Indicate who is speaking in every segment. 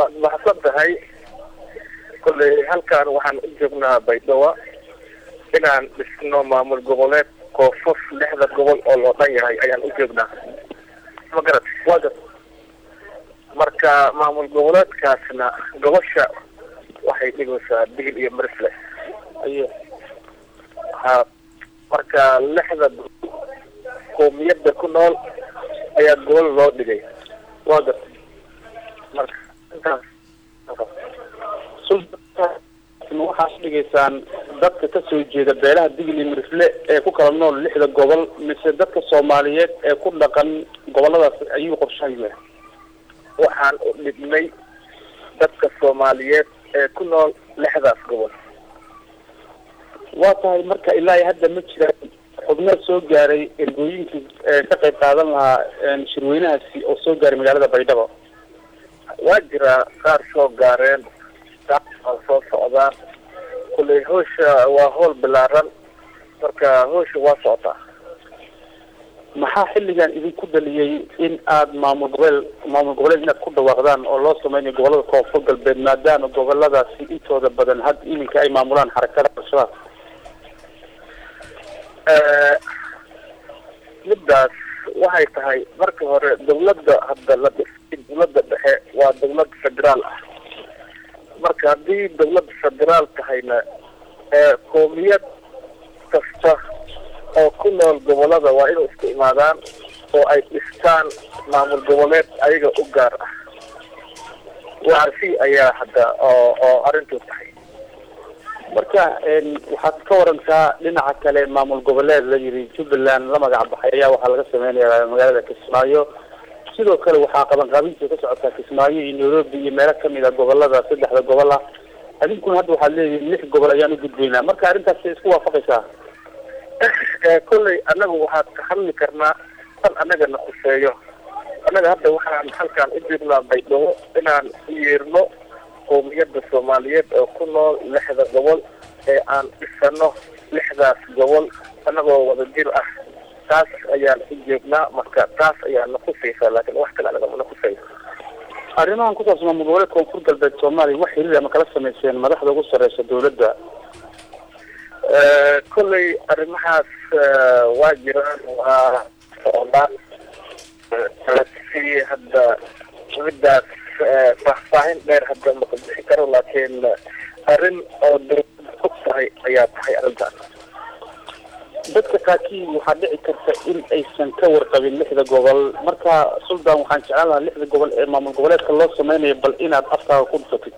Speaker 1: waad mahadsan tahay kolley halkan waxaan u joognaa baydhabo inaan dhisno maamul goboleed koonfur lixda gobol oo loo dhan yahay ayaan u joognaa ma garat
Speaker 2: waa gar
Speaker 1: marka maamul goboleedkaasna gobosha waxay dhigaysaa digil iyo marisle
Speaker 2: aye
Speaker 1: ha marka lixda qoomiyadda ku nool ayaa gobol loo dhigay
Speaker 2: waa gar
Speaker 1: marka intaas
Speaker 2: waxaad dhigaysaan dadka kasoo jeeda beelaha digil iyo mirifle ee ku kala nool lixda gobol mise dadka soomaaliyeed ee ku dhaqan goboladaas ayuu qorshahaya
Speaker 1: waxaan u dhibnay dadka soomaaliyeed ee ku nool lixdaas gobol
Speaker 2: waa tahay marka ilaa iyo hadda ma jiraan xubno soo gaaray ergooyinkii ka qayb qaadan lahaa shirweynahaasi oo soo gaaray magaalada baydhabo
Speaker 1: waa jiraa qaar soo gaareen qaar waa soo socdaan kulley hawsha waa howl bilaaran marka hawsha waa socotaa
Speaker 2: maxaa xilligan idinku dhaliyey in aad maamul gobeel maamul goboleed inaad ku dhawaaqdaan oo loo sameynayo gobolada koonfur galbeed maadaama goboladaasi intooda badan had iminka ay maamulaan xarakada al-shabaab
Speaker 1: middaas waxay tahay marka hore dawladda hadda la dhisay dawladda dhexe waa dawlad federaal ah marka haddii dawlad federaal tahayna qoomiyad kasta oo ku nool gobolada waa inay isku imaadaan oo ay dhistaan maamul goboleed ayaga u gaar ah waarsi ayaa hadda oo oo arrintu tahay
Speaker 2: marka waxaad ka warantaa dhinaca kale maamul goboleed la yidhi jubbaland la magac baxay ayaa waxaa laga sameynaya magaalada kismaayo sidoo kale waxaa qabanqaabintii ka socotaa kismaayo iyo nairobi iyo meelo kamid a gobolada saddexda gobol ah adinkuna hadda waxaad leeyihin lix gobol ayaan u gudbaynaa marka arrintaas isku waafaqaysaa
Speaker 1: kolley annaga waxaad ka hadli karnaa tan annagana khuseeyo annaga hadda waxaan halkaan u joognaa baydhabo inaan u yeerno qoomiyadda soomaaliyeed oo ku nool lixda gobol ee aan dhisano lixdaas gobol annagoo wada jir ah taas ayaan u joognaa marka taas ayaa na khusaysaa laakiin wax kale anaga mana khusayso
Speaker 2: arrimahan ku saabsan maamul goboleed koonfur galbeed soomaaliya wax xiriir ama kala samayseen madaxda ugu sareysa dawladda
Speaker 1: kolley arrimahaas waa jiraan waa socdaan si hadda middaas faahfaahin dheer hadda maka bixi karo laakiin arrin oo dawladda og tahay ayaa tahay arrintaas
Speaker 2: dadka qaarkii waxaa dhici karta in aysan ka warqabin lixda gobol marka suldan waxaan jeclaan lahaa lixda gobol ee maamul goboleedka loo sameynayo bal inaad afkaaga ku dhufatid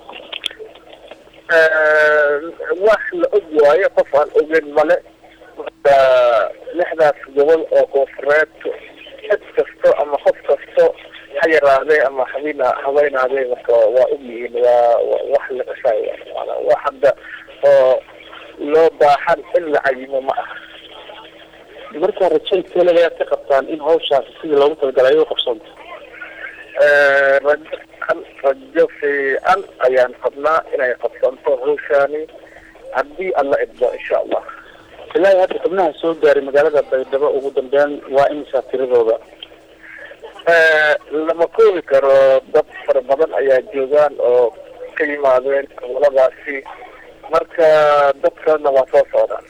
Speaker 1: wax la og waayo qof aan ogeyn male marka lixdaas gobol oo koonfureed cid kasto ama qof kasto ha yaraadee ama habina haweynaadee marka waa og yihiin waa wax la qasaayo maanaa wax hadda oo loo baahan in la cayimo ma aha
Speaker 2: markaa rajayn kale ayaad ka qabtaan in hawshaasi sidii loogu talagalay ay u qabsoonto
Speaker 1: rajo rajo fiican ayaan qabnaa inay qabsanto hawshaani haddii alla idmo insha allah
Speaker 2: ilaa iyo hadda xubnaha soo gaaray magaalada baydhabo ugu dambeyn waa imisaa tiradooda
Speaker 1: lama koobi karo dad fara badan ayaa joogaan oo ka yimaadeen goboladaasi marka dadkana waa soo socdaan